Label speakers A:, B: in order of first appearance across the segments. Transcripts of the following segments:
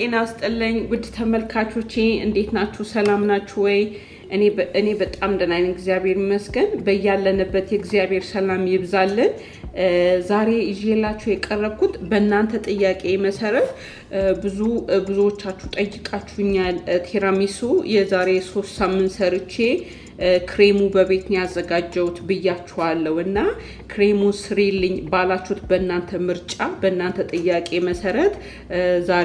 A: ጤና ስጥልኝ ውድ ተመልካቾቼ እንዴት ናችሁ? ሰላም ናችሁ ወይ? እኔ በጣም ደህና ነኝ፣ እግዚአብሔር ይመስገን። በያለንበት የእግዚአብሔር ሰላም ይብዛልን። ዛሬ ይዤላችሁ የቀረብኩት በእናንተ ጥያቄ መሰረት ብዙ ብዙዎቻችሁ ጠይቃችሁኛል። ቲራሚሱ የዛሬ ሶስት ሳምንት ሰርቼ ክሬሙ በቤት ነው ያዘጋጀሁት ብያችኋለሁ እና ክሬሙን ስሪልኝ ባላችሁት በእናንተ ምርጫ በእናንተ ጥያቄ መሰረት ዛሬ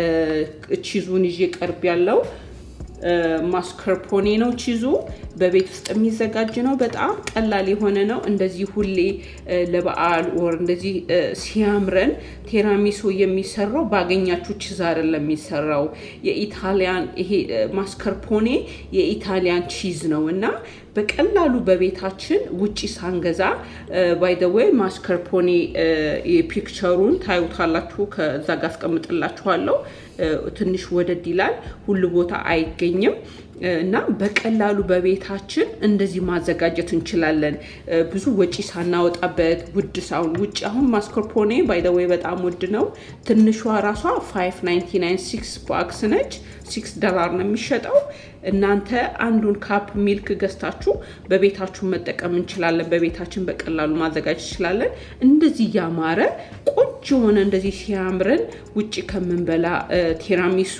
A: ቺዙን ይዤ ቀርብ ያለው ማስከርፖኔ ነው። ቺዙ በቤት ውስጥ የሚዘጋጅ ነው። በጣም ቀላል የሆነ ነው። እንደዚህ ሁሌ ለበዓል ወር እንደዚህ ሲያምረን ቴራሚሶ የሚሰራው ባገኛችሁ ቺዝ አይደለም የሚሰራው የኢታሊያን ይሄ ማስከርፖኔ የኢታሊያን ቺዝ ነው እና በቀላሉ በቤታችን ውጪ ሳንገዛ ባይ ዘ ዌይ ማስከርፖኔ የፒክቸሩን ታዩታላችሁ። ከዛ ጋር አስቀምጥላችኋለሁ። ትንሽ ወደድ ይላል፣ ሁሉ ቦታ አይገኝም እና በቀላሉ በቤታችን እንደዚህ ማዘጋጀት እንችላለን። ብዙ ወጪ ሳናወጣበት ውድ ሳሁን ውጭ አሁን ማስኮርፖኔ ባይደወይ በጣም ውድ ነው። ትንሿ ራሷ 599 ሲክስ ባክስ ነች። ሲክስ ዶላር ነው የሚሸጠው። እናንተ አንዱን ካፕ ሚልክ ገዝታችሁ በቤታችሁ መጠቀም እንችላለን። በቤታችን በቀላሉ ማዘጋጀት እንችላለን። እንደዚህ ያማረ ቆንጆ የሆነ እንደዚህ ሲያምረን ውጭ ከምንበላ ቴራሚሱ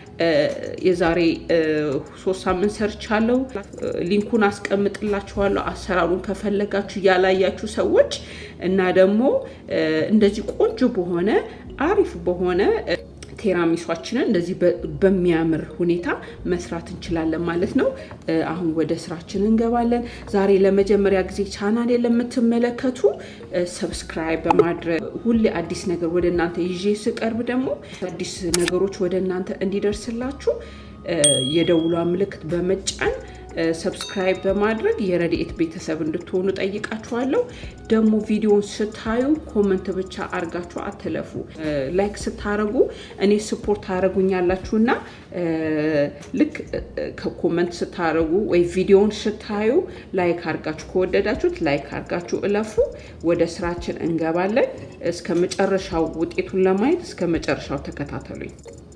A: የዛሬ ሶስት ሳምንት ሰርቻለሁ። ሊንኩን አስቀምጥላችኋለሁ። አሰራሩን ከፈለጋችሁ ያላያችሁ ሰዎች እና ደግሞ እንደዚህ ቆንጆ በሆነ አሪፍ በሆነ ቴራሚሷችንን እንደዚህ በሚያምር ሁኔታ መስራት እንችላለን ማለት ነው። አሁን ወደ ስራችን እንገባለን። ዛሬ ለመጀመሪያ ጊዜ ቻናል ለምትመለከቱ ሰብስክራይብ በማድረግ ሁሌ አዲስ ነገር ወደ እናንተ ይዤ ስቀርብ ደግሞ አዲስ ነገሮች ወደ እናንተ እንዲደርስላችሁ የደውሏ ምልክት በመጫን ሰብስክራይብ በማድረግ የረድኤት ቤተሰብ እንድትሆኑ ጠይቃችኋለሁ። ደግሞ ቪዲዮን ስታዩ ኮመንት ብቻ አርጋችሁ አትለፉ። ላይክ ስታረጉ እኔ ስፖርት ታደረጉኛላችሁና ልክ ከኮመንት ስታረጉ ወይ ቪዲዮን ስታዩ ላይክ አርጋችሁ ከወደዳችሁት ላይክ አርጋችሁ እለፉ። ወደ ስራችን እንገባለን። እስከ መጨረሻው ውጤቱን ለማየት እስከ መጨረሻው ተከታተሉኝ።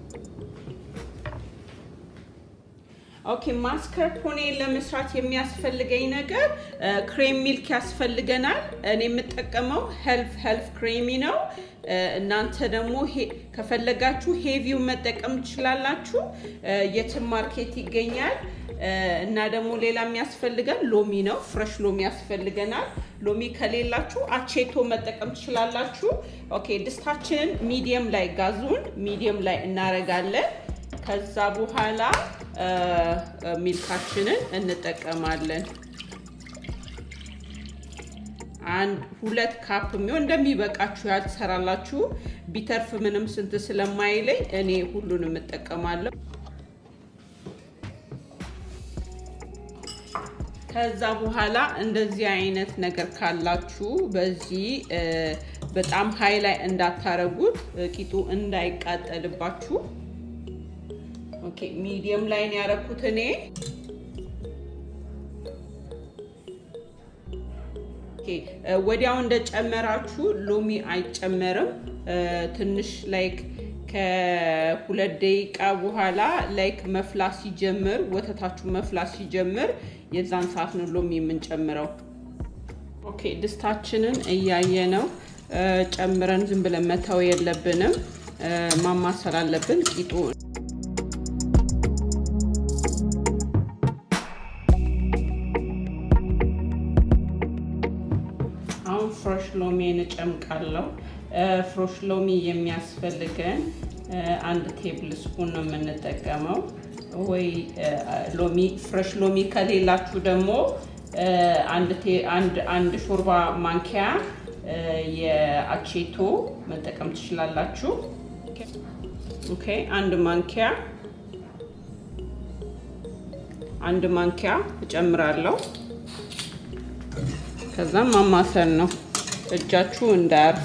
A: ኦኬ ማስከርፖኔ ለመስራት የሚያስፈልገኝ ነገር ክሬም ሚልክ ያስፈልገናል። እኔ የምጠቀመው ሄልፍ ሄልፍ ክሬሚ ነው። እናንተ ደግሞ ከፈለጋችሁ ሄቪው መጠቀም ትችላላችሁ። የትም ማርኬት ይገኛል። እና ደግሞ ሌላ የሚያስፈልገን ሎሚ ነው። ፍረሽ ሎሚ ያስፈልገናል። ሎሚ ከሌላችሁ አቼቶ መጠቀም ትችላላችሁ። ኦኬ ድስታችንን ሚዲየም ላይ ጋዙን ሚዲየም ላይ እናረጋለን። ከዛ በኋላ ሚልካችንን እንጠቀማለን። አንድ ሁለት ካፕ የሚሆን እንደሚበቃችሁ ያህል ትሰራላችሁ። ቢተርፍ ምንም ስንት ስለማይለኝ እኔ ሁሉንም እጠቀማለሁ። ከዛ በኋላ እንደዚህ አይነት ነገር ካላችሁ በዚህ በጣም ሀይ ላይ እንዳታረጉት ቂጡ እንዳይቃጠልባችሁ ኦኬ ሚዲየም ላይ ነው ያደረኩት እኔ። ወዲያው እንደጨመራችሁ ሎሚ አይጨመርም። ትንሽ ላይክ ከሁለት ደቂቃ በኋላ ላይክ መፍላት ሲጀምር ወተታችሁ መፍላት ሲጀምር የዛን ሰዓት ነው ሎሚ የምንጨምረው። ኦኬ ድስታችንን እያየ ነው ጨምረን ዝም ብለን መተው የለብንም። ማማሰል አለብን ቂጡ ፍሮሽ ሎሚን እጨምቃለሁ። ፍሮሽ ሎሚ የሚያስፈልገን አንድ ቴብል ስፑን ነው የምንጠቀመው። ወይ ሎሚ ፍሬሽ ሎሚ ከሌላችሁ ደግሞ አንድ ሾርባ ማንኪያ የአቼቶ መጠቀም ትችላላችሁ። ኦኬ አንድ ማንኪያ አንድ ማንኪያ እጨምራለሁ። ከዛም ማማሰል ነው፣ እጃችሁ እንዳያርፍ።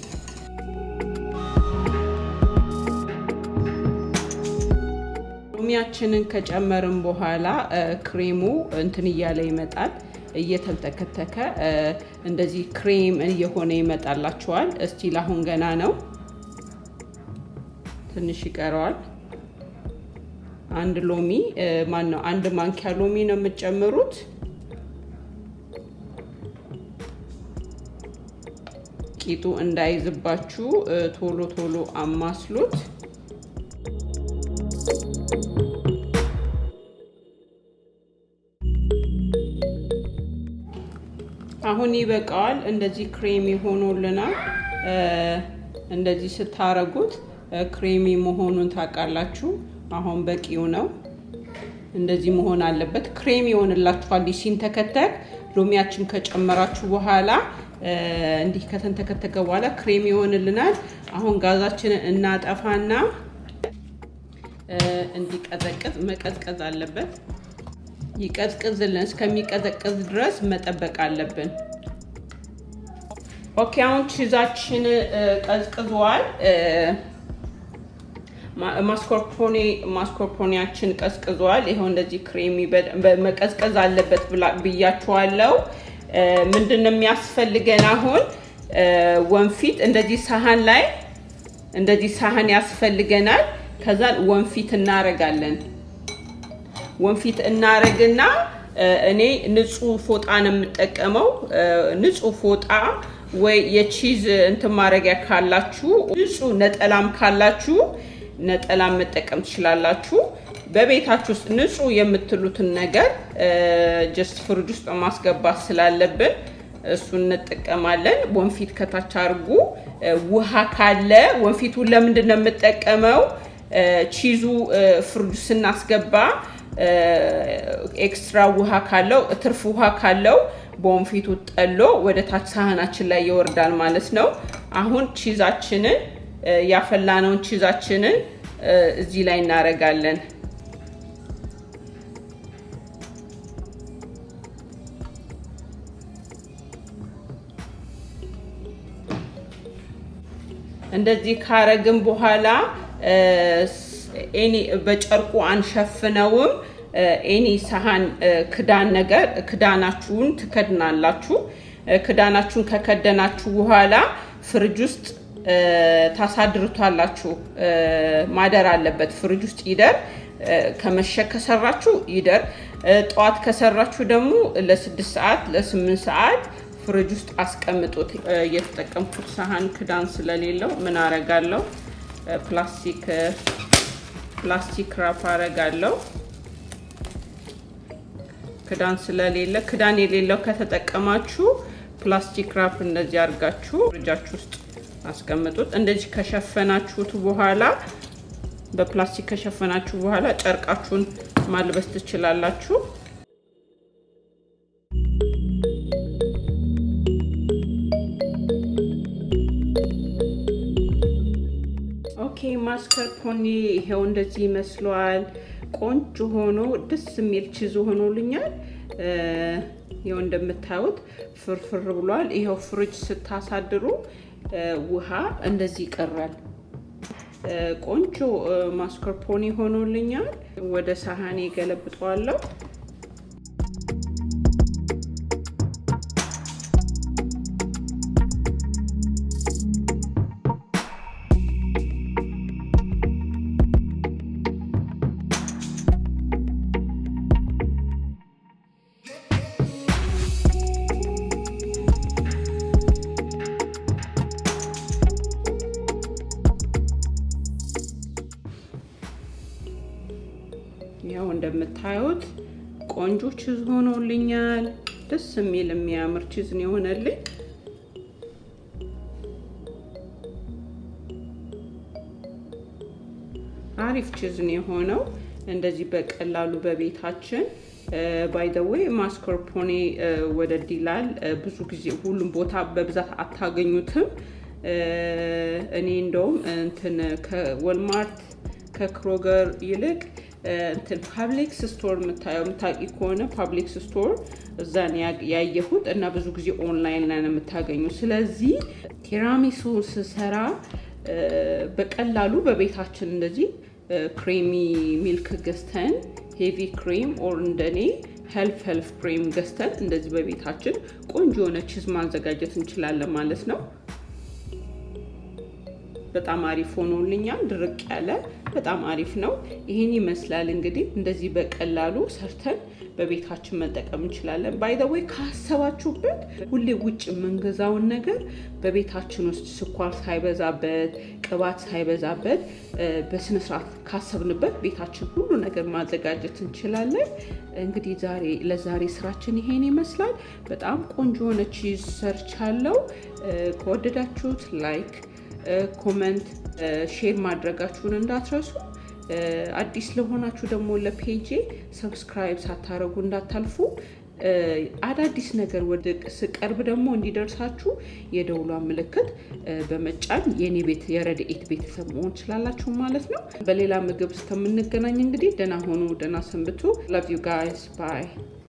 A: ሎሚያችንን ከጨመርን በኋላ ክሬሙ እንትን እያለ ይመጣል፣ እየተንተከተከ እንደዚህ ክሬም እየሆነ ይመጣላችኋል። እስቲል አሁን ገና ነው። ትንሽ ይቀረዋል። አንድ ሎሚ ማን ነው አንድ ማንኪያ ሎሚ ነው የምትጨምሩት። ቂጡ እንዳይዝባችሁ ቶሎ ቶሎ አማስሉት። አሁን ይበቃዋል። እንደዚህ ክሬሚ ሆኖልናል። እንደዚህ ስታረጉት ክሬሚ መሆኑን ታውቃላችሁ። አሁን በቂው ነው። እንደዚህ መሆን አለበት። ክሬም ይሆንላችኋል ሲንተከተክ። ሎሚያችን ከጨመራችሁ በኋላ እንዲህ ከተንተከተከ በኋላ ክሬም ይሆንልናል። አሁን ጋዛችንን እናጠፋና እንዲቀዘቅዝ መቀዝቀዝ አለበት። ይቀዝቅዝልን። እስከሚቀዘቅዝ ድረስ መጠበቅ አለብን። ኦኬ፣ አሁን ቺዛችን ቀዝቅዟል። ማስኮርፖኔ ማስኮርፖኔያችን ቀዝቅዟል። ይኸው እንደዚህ ክሬሚ መቀዝቀዝ አለበት ብያችኋለሁ። ምንድን ነው የሚያስፈልገን አሁን ወንፊት እንደዚህ ሳህን ላይ እንደዚህ ሳህን ያስፈልገናል። ከዛ ወንፊት እናረጋለን። ወንፊት እናረግና እኔ ንጹህ ፎጣ ነው የምጠቀመው። ንጹህ ፎጣ ወይ የቺዝ እንትን ማድረጊያ ካላችሁ ንጹህ ነጠላም ካላችሁ ነጠላም መጠቀም ትችላላችሁ። በቤታችሁ ውስጥ ንጹህ የምትሉትን ነገር ጀስት ፍሪጅ ውስጥ ማስገባት ስላለብን እሱን እንጠቀማለን። ወንፊት ከታች አድርጉ። ውሃ ካለ ወንፊቱን ለምንድን ነው የምጠቀመው? ቺዙ ፍሪጅ ስናስገባ ኤክስትራ ውሃ ካለው ትርፍ ውሃ ካለው በወንፊቱ ጠሎ ወደ ታች ሳህናችን ላይ ይወርዳል ማለት ነው። አሁን ቺዛችንን ያፈላነውን ቺዛችንን እዚህ ላይ እናደርጋለን። እንደዚህ ካረግን በኋላ ኤኒ በጨርቁ አንሸፍነውም። ኤኒ ሳህን ክዳን ነገር ክዳናችሁን ትከድናላችሁ። ክዳናችሁን ከከደናችሁ በኋላ ፍሪጅ ውስጥ ታሳድሩታላችሁ። ማደር አለበት። ፍሪጅ ውስጥ ይደር። ከመሸ ከሰራችሁ ይደር። ጠዋት ከሰራችሁ ደግሞ ለስድስት ሰዓት ለስምንት ሰዓት ፍሪጅ ውስጥ አስቀምጡት። እየተጠቀምኩት ሳህን ክዳን ስለሌለው ምን አረጋለሁ? ፕላስቲክ ፕላስቲክ ራፕ አረጋለሁ። ክዳን ስለሌለ ክዳን የሌለው ከተጠቀማችሁ ፕላስቲክ ራፕ እንደዚህ አድርጋችሁ ፍሪጃችሁ ውስጥ አስቀምጡት። እንደዚህ ከሸፈናችሁት በኋላ በፕላስቲክ ከሸፈናችሁ በኋላ ጨርቃችሁን ማልበስ ትችላላችሁ። ኦኬ ማስከርፖኔ ይሄው እንደዚህ ይመስለዋል። ቆንጆ ሆኖ ደስ የሚል ቺዝ ሆኖልኛል። ይኸው እንደምታዩት ፍርፍር ብሏል። ይኸው ፍሪጅ ስታሳድሩ ውሃ እንደዚህ ይቀራል። ቆንጆ ማስኮርፖኒ ሆኖልኛል። ወደ ሳህኔ ገለብጠዋለሁ። ያው እንደምታዩት ቆንጆ ቺዝ ሆኖልኛል። ደስ የሚል የሚያምር ቺዝ ነው የሆነልኝ። አሪፍ ቺዝ ነው የሆነው። እንደዚህ በቀላሉ በቤታችን ባይ ዘ ዌይ ማስኮርፖኔ ወደድ ይላል። ብዙ ጊዜ ሁሉም ቦታ በብዛት አታገኙትም። እኔ እንደውም እንትን ከወልማርት ከክሮገር ይልቅ እንትን ፓብሊክስ ስቶር የምታየው የምታውቂ ከሆነ ፓብሊክስ ስቶር እዛን ያየሁት እና ብዙ ጊዜ ኦንላይን ላይ ነው የምታገኙ። ስለዚህ ቲራሚሱ ስሰራ በቀላሉ በቤታችን እንደዚህ ክሬሚ ሚልክ ገዝተን ሄቪ ክሬም ኦር እንደኔ ሄልፍ ሄልፍ ክሬም ገዝተን እንደዚህ በቤታችን ቆንጆ የሆነ ቺዝ ማዘጋጀት እንችላለን ማለት ነው። በጣም አሪፍ ሆኖልኛል። ድርቅ ያለ በጣም አሪፍ ነው። ይህን ይመስላል እንግዲህ እንደዚህ በቀላሉ ሰርተን በቤታችን መጠቀም እንችላለን። ባይዘወይ ካሰባችሁበት ሁሌ ውጭ የምንገዛውን ነገር በቤታችን ውስጥ ስኳር ሳይበዛበት፣ ቅባት ሳይበዛበት በስነስርዓት ካሰብንበት ቤታችን ሁሉ ነገር ማዘጋጀት እንችላለን። እንግዲህ ዛሬ ለዛሬ ስራችን ይሄን ይመስላል። በጣም ቆንጆ የሆነ ቺዝ ሰርቻለሁ። ከወደዳችሁት ላይክ፣ ኮመንት፣ ሼር ማድረጋችሁን እንዳትረሱ። አዲስ ለሆናችሁ ደግሞ ለፔጄ ሰብስክራይብ ሳታደርጉ እንዳታልፉ። አዳዲስ ነገር ወደ ስቀርብ ደግሞ እንዲደርሳችሁ የደውሏን ምልክት በመጫን የኔ ቤት የረድኤት ቤተሰብ መሆን ትችላላችሁ ማለት ነው። በሌላ ምግብ እስከምንገናኝ እንግዲህ ደህና ሆኑ፣ ደህና ሰንብቱ። ላቭ ዩ ጋይስ ባይ